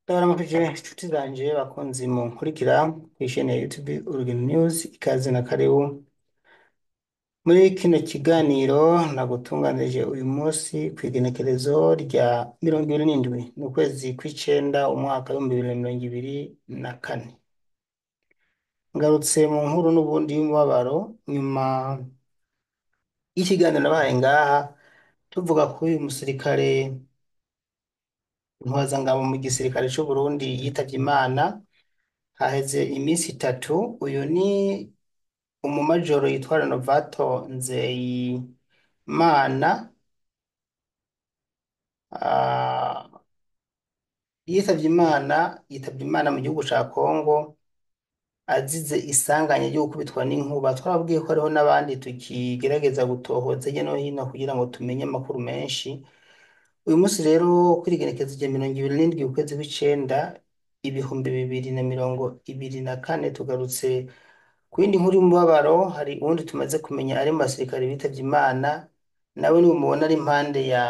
Ndabaramukije inshuti zanje bakunzi munkurikira kw'ishene ya YouTube Urugendo News ikaze na karibu muri kino kiganiro nagutunganirije uyu munsi kw'igenekerezo rya mirongo ibiri n'indwi n'ukwezi kw'icenda umwaka w'ibihumbi bibiri na mirongo ibiri na kane ngarutse mu nkuru n'ubundi y'umubabaro nyuma y'ikiganiro nabahaye ngaha tuvuga kuri uyu musirikare intwazangabo mu gisirikare c'u Burundi yitavye Imana haheze iminsi itatu uyu ni umumajoro yitwa Renovato Nzeyimana ah, yitavye Imana yitavye Imana mu gihugu ca Kongo azize isanganya ryo gukubitwa n'inkuba twarabwiye ko hariho n'abandi tukigerageza gutohoza hirya no hino kugira ngo tumenye amakuru menshi uyu munsi rero kuri igenekerezo rya mirongo ibiri n'indwi ukwezi kw'icenda ibihumbi bibiri na mirongo ibiri na kane tugarutse ku yindi nkuru y'umubabaro hari uwundi tumaze kumenya ari mu basirikare bitavye Imana nawe niwe mubona ari impande ya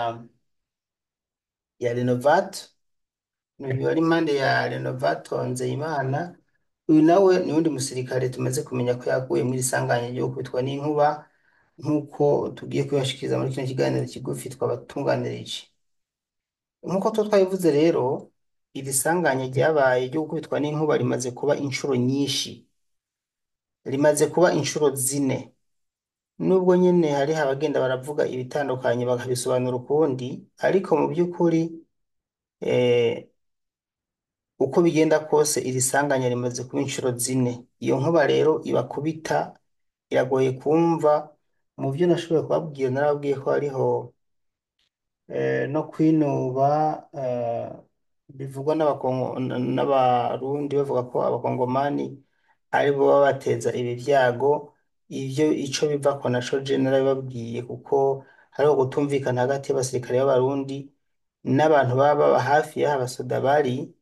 ya Renovato uyu ari impande ya Renovato Nzeyimana uyu nawe ni uwundi musirikare tumaze kumenya ko yaguye muri sanganya ryo gukubitwa n'inkuba nk'uko tugiye kubibashikiriza muri kino kiganiro kigufi twabatunganirije nk'uko tuba twabivuze rero iri sanganya ryabaye ryo gukubitwa n'inkuba rimaze kuba inshuro nyinshi rimaze kuba inshuro zine nubwo nyene hariho abagenda baravuga ibitandukanye bakabisobanura ukundi ariko mu by'ukuri eh, uko bigenda kose iri sanganya rimaze kuba inshuro zine iyo nkuba rero ibakubita iragoye kumva mu byo nashoboye kubabwira narababwiye ko hariho eh, no kwinuba eh, bivugwa n'abakongo n'abarundi bavuga ko abakongomani aribo baba bateza ibi vyago ivyo ico bivako naco je narabibabwiye kuko hariho gutumvikana hagati y'abasirikare b'abarundi n'abantu baba baba hafi y'aho abasoda bari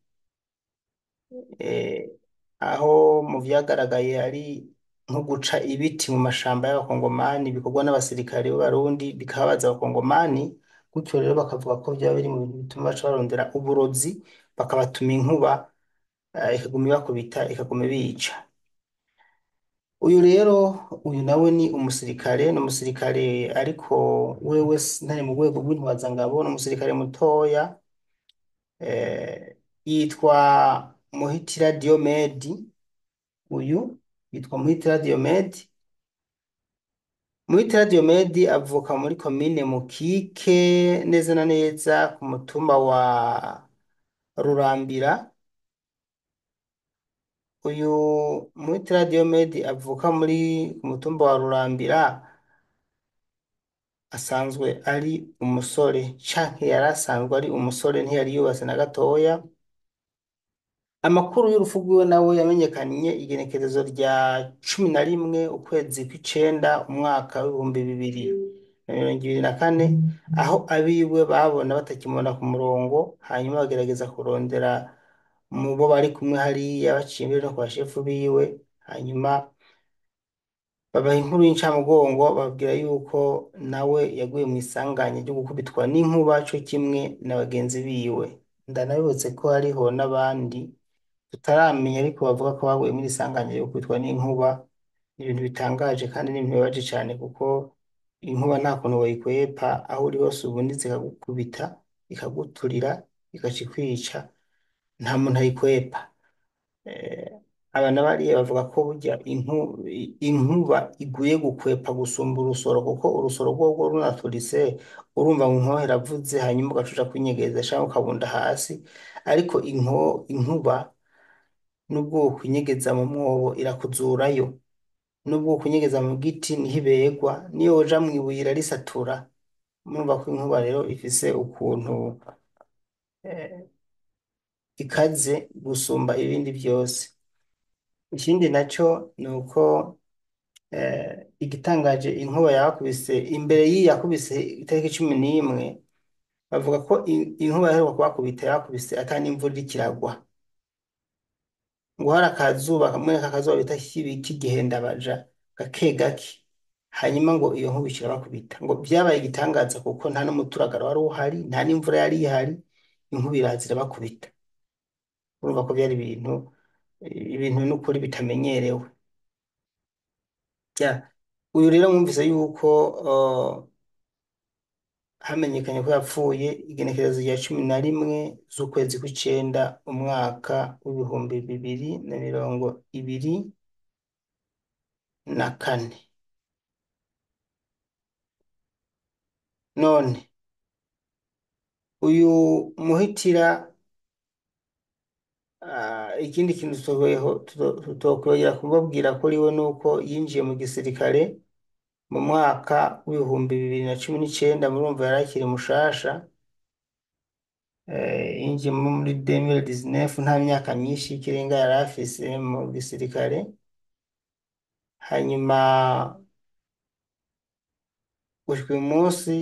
eh, aho mu vyagaragaye ari nko guca ibiti mu mashamba y'abakongomani bikorwa n'abasirikare b'abarundi bikababaza abakongomani gutyo rero bakavuga ko vyaba biri mu bintu bituma baca barondera uburozi bakabatuma inkuba eh, ikaguma ibakubita ikaguma ibica uyu rero uyu nawe ni umusirikare ni umusirikare ariko wewe ntari mu rwego rw'intwazangabo ni umusirikare mutoya eh, yitwa Muhitira Diomedi uyu yitwa Muhitira Diomedi Muhitira Diomedi avuka muri komine Mukike neza na neza ku mutumba wa Rurambira uyu Muhitira Diomedi avuka muri ku mutumba wa Rurambira asanzwe ari umusore canke yari asanzwe ari umusore ntiyari yubatse na gatoya amakuru y'urupfu rwiwe nawe yamenyekanye igenekerezo rya cumi na rimwe ukwezi kw'icenda umwaka w'ibihumbi bibiri na mirongo ibiri na kane aho abiwe babona batakimubona ku murongo hanyuma bagerageza kurondera mu bo bari kumwe hariya baciye imbere no ku bashefu biwe hanyuma babaha inkuru y'incamugongo bababwira yuko nawe yaguye mu isanganya ryo gukubitwa n'inkuba co kimwe na bagenzi biwe ndanabibutse ko hariho n'abandi tutaramenya ariko bavuga ko baguye muri isanganya ryo gukubitwa n'inkuba ni ibintu bitangaje kandi ni ibintu bibabaje cane kuko inkuba nta kuntu woyikwepa aho uri hose ubundi zikagukubita ikaguturira igaca ikwica nta muntu ayikwepa eh, aba na bariya bavuga ko burya inku- inkuba iguye gukwepa gusumba urusoro kuko urusoro rworwo runaturitse urumva ngo inkoho iravuze hanyuma ugaca uja kwinyegeza canke ukabunda hasi ariko inko, inkuba nubwo wokwinyegeza mu mwobo irakuzurayo nubwo wokwinyegeza mu giti niho iberwa niyo woja mw'ibuye irarisatura murumva ko inkuba rero ifise ukuntu eh, ikaze gusumba ibindi vyose ikindi naco ni uko eh, igitangaje inkuba yakubise imbere y'iyi yakubise itariki cumi n'imwe bavuga ko in- inkuba yaheruka kubakubita yakubise ata n'imvura iriko iragwa ngo hari akazuba kamwe kakazuba bita kibi k'igihendabaja gake gake hanyuma ngo iyo nkuba ica irabakubita ngo vyabaye igitangaza kuko nta n'umuturagaro wari uhari nta n'imvura yari ihari inkuba iraza irabakubita urumva ko byari ibintu ibintu n'ukuri bitamenyerewe ya uyu rero mwumvise yuko uh, hamenyekanye ko yapfuye igenekerezo rya cumi na rimwe z'ukwezi kw'icenda umwaka w'ibihumbi bibiri na mirongo ibiri na kane none uyu muhitira ah, ikindi kintu tutokwongera kumubwira kuri we nuko yinjiye mu gisirikare mu mwaka w'ibihumbi bibiri na cumi n'icenda murumva yari akiri mushasha eh, yinjiye muri 2019 nta myaka myinshi y'ikirenga yari afise mu gisirikare hanyuma gushika uyu munsi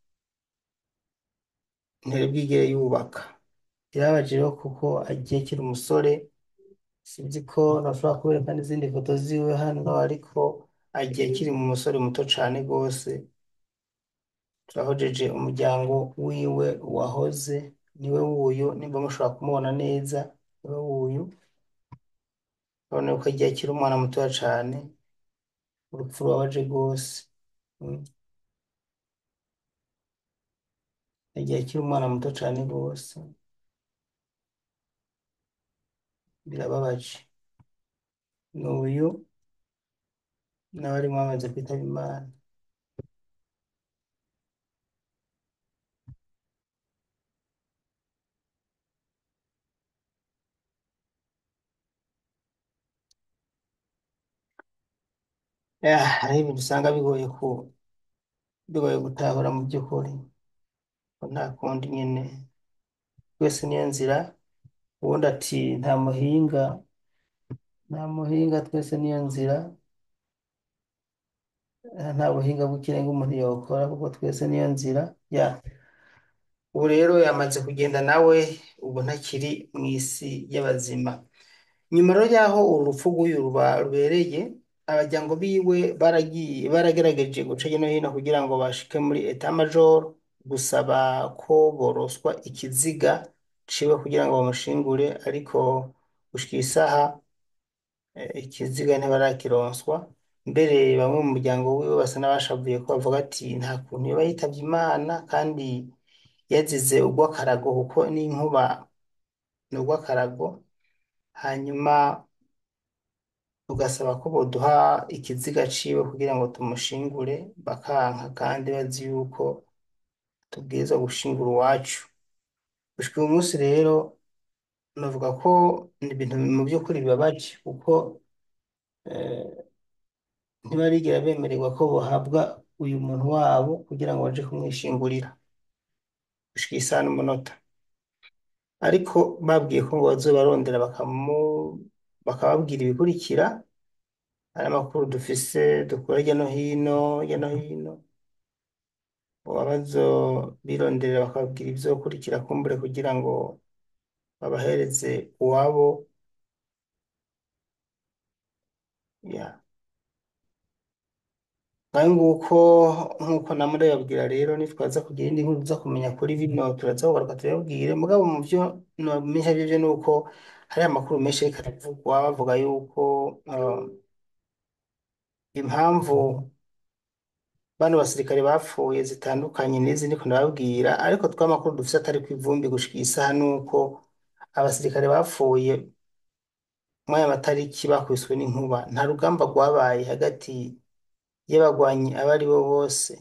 ntiyari bwigere yubaka birabaje rero kuko agiye akiri umusore sinzi ko nashobora kubereka n'izindi foto ziwe hano ariko agiye akiri mu musore muto cane rwose turahojeje umuryango wiwe wahoze niwe wuyu nimba mushobora kumubona neza niwe wuyu urabona ko agiye akiri umwana mutoya cane urupfu rubabaje rwose Mm. agiye akiri umwana muto cane rwose birababaje n'uyu nawe arimo amaze kwitaba Imana Ah, hariho ibintu usanga bigoye ku bigoye gutahura mu by'ukuri ko nta kundi nyine twese niyo nzira ubundi ati nta muhinga nta muhinga twese niyo nzira eh, nta buhinga bw'ikirenga umuntu yokora kuko twese niyo nzira ya ubu rero yamaze kugenda nawe ubu ntakiri mu isi y'abazima nyuma rero y'aho uru rupfu rw'uyu ruba rubereye abajyango biwe baragiye baragerageje guca hirya no hino kugira ngo bashike muri etat major gusaba ko boroswa ikiziga ciwe kugira ngo bamushingure ariko gushika isaha eh, ikiziga ntibarakironswa mbere bamwe mu muryango wiwe basa n'abashavuye ko bavuga ati nta kuntu yoba yitavye Imana kandi yazize urw'akarago kuko n'inkuba ni urw'akarago hanyuma tugasaba ko boduha ikiziga ciwe kugira ngo tumushingure bakanka kandi bazi yuko tubwirizwa gushingura uwacu gushika uyu munsi rero navuga ko ni ibintu mu by'ukuri bibabaje kuko eh, ntibarigera bemererwa ko bohabwa uyu muntu wabo kugira ngo baje kumwishingurira gushika isaha n'umunota ariko babwiye ko ngo bazobarondera bakamu bakababwira ibikurikira hari amakuru dufise dukura hirya no hino hirya no hino abazo bironderera bakababwira ibizokurikira kumbure kugira ngo babahereze uwabo ya ngaho nguko nk'uko namwe babwira rero nitwaza kugira indi nkuru tuza kumenya kuri bino turaza kugaruka tuyabwire mugabo mu byo nomenya byo ni uko hari amakuru menshi ariko aravugwa bavuga yuko uh, impamvu bano basirikare bapfuye zitandukanye n'izi ndiko ndababwira ariko twamakuru dufise atari ku ivumbi gushika iyi saha nuko abasirikare bapfuye muri aya matariki bakubiswe n'inkuba nta rugamba rwabaye hagati y'abagwanyi abo ari bo bose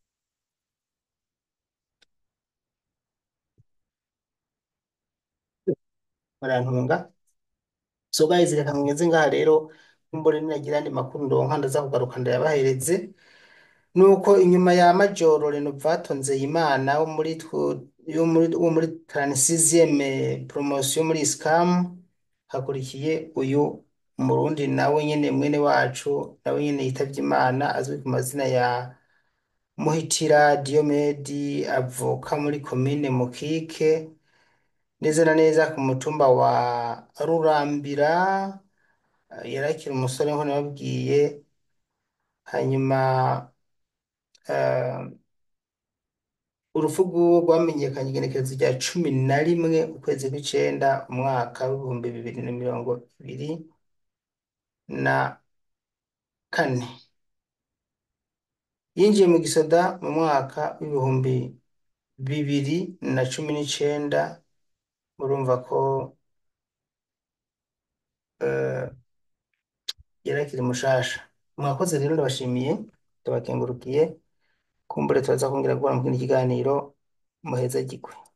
barantunga so guys reka mweze ngaha rero kumbure ninagira andi makuru ndonka ndaza kugaruka ndayabahereze nuko inyuma ya Majoro Renovato Nzeyimana wo muri twu- yo muri wo muri 36e promotion muri SCAM hakurikiye uyu Murundi nawe nyene mwene wacu nawe nyene yitavye Imana azwi ku mazina ya Muhitira Diomedi avuka muri komine Mukike neza na neza ku mutumba wa Rurambira eh, yari akiri umusore nko nababwiye hanyuma eh, urupfu rw'uwo rwamenyekanye igenekerezo rya cumi na rimwe ukwezi kw'icenda umwaka w'ibihumbi bibiri na mirongo ibiri na kane yinjiye mu gisoda mu mwaka w'ibihumbi bibiri na cumi n'icenda murumva ko eh, yari akiri mushasha mwakoze rero ndabashimiye ndabakengurukiye kumbure turaza kongera guhura mu kindi kiganiro muheza gikwe